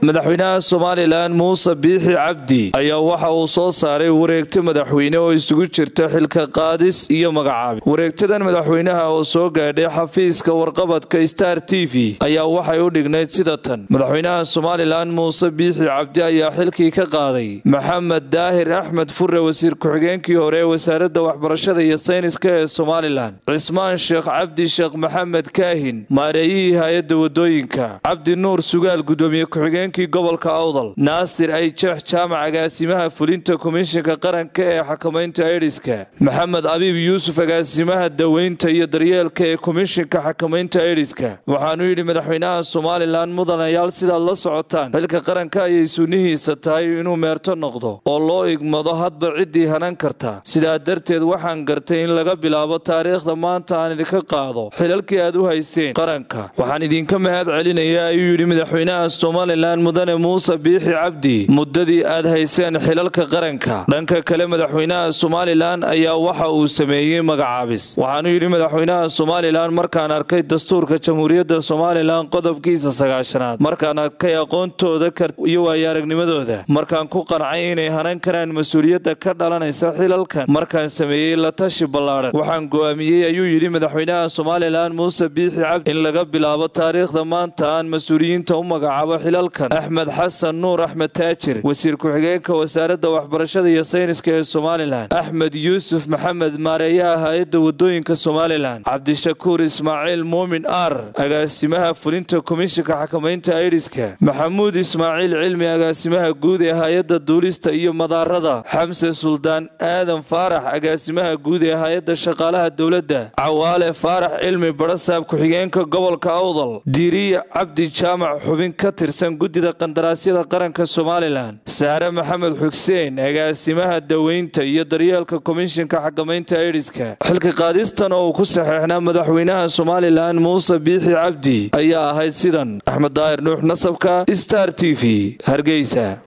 madaxweynaha somalilan muuse biixi cabdi ayaa waxa uu soo saaray wareegto madaxweyne oo isugu jirta xilka qaadis iyo magacaabis wareegtadan madaxweynaha oo soo gaadhay xafiiska warqabadka star t v ayaa waxay u dhignayd sida tan madaxweynaha somalilan muuse biixi cabdi ayaa xilkii ka qaaday maxamed daahir axmed fure wasiir ku-xigeenkii hore ee wasaaradda waxbarashada iyo sayniska ee somalilan cismaan sheekh cabdi sheekh maxamed kaahin maareeyihii hay-adda wadooyinka cabdi nuur sugaal gudoomiye ku-xigeen gobolka awdal naasir ay jeex jaamac agaasimaha fulinta komishinka qaranka ee xakamaynta aidiska maxamed abiib yuusuf agaasimaha daweynta iyo daryeelka ee komishinka xakamaynta aidiska waxaanu yidhi madaxweynaha somalilan mudanayaal sidaad la socotaan xilka qaranka ayay sunnihiisa tahay inuu meerto noqdo oo loo igmado hadba ciddii hanan karta sidaa darteed waxaan gartay in laga bilaabo taariikhda maanta aan idinka qaado xilalkii aad u hayseen qaranka waxaan idinka mahad celinaya ayuu yidhi madaxweynaha somalilan mudane muuse biixi cabdi muddadii aad hayseen xilalka qaranka dhanka kale madaxweynaha somalilan ayaa waxa uu sameeyey magacaabis waxaanu yidhi madaxweynaha somalilan markaan arkay dastuurka jamhuuriyadda somalilan qodobkiisa sagaashanaad markaan arkay aqoontooda iyo waayo-aragnimadooda markaan ku qancay inay hanan karaan mas-uuliyadda ka dhalanaysa xilalkan markaan sameeyey la tashi ballaadhan waxaan go'aamiyey ayuu yidhi madaxweynaha somalilan muuse biixi cabdi in laga bilaabo taariikhda maanta aan mas-uuliyiinta u magacaabo xilalkan axmed xasan nuur axmed taajir wasiir ku-xigeenka wasaaradda waxbarashada iyo sayniska ee somalilan axmed yuusuf maxamed maareeyaha hay-adda wadooyinka somalilan cabdishakuur ismaaciil muumin ar agaasimaha fulinta komishinka xakamaynta aidiska maxamuud ismaaciil cilmi agaasimaha guud ee hay-adda duulista iyo madaarada xamse suldaan aadan faarax agaasimaha guud ee hay-adda shaqaalaha dowladda cawaale faarax cilmi barasaab ku-xigeenka gobolka awdal diiriya cabdi jaamac xubin ka tirsan guddida qandaraasyada qaranka somalilan saare maxamed xuseen agaasimaha daweynta iyo daryeelka komishinka xakamaynta aidiska xilka qaadistan oo uu ku saxeexnaa madaxweynaha somalilan muuse biixi cabdi ayaa ahayd sidan axmed daahir nuux nasabka star t v hargeysa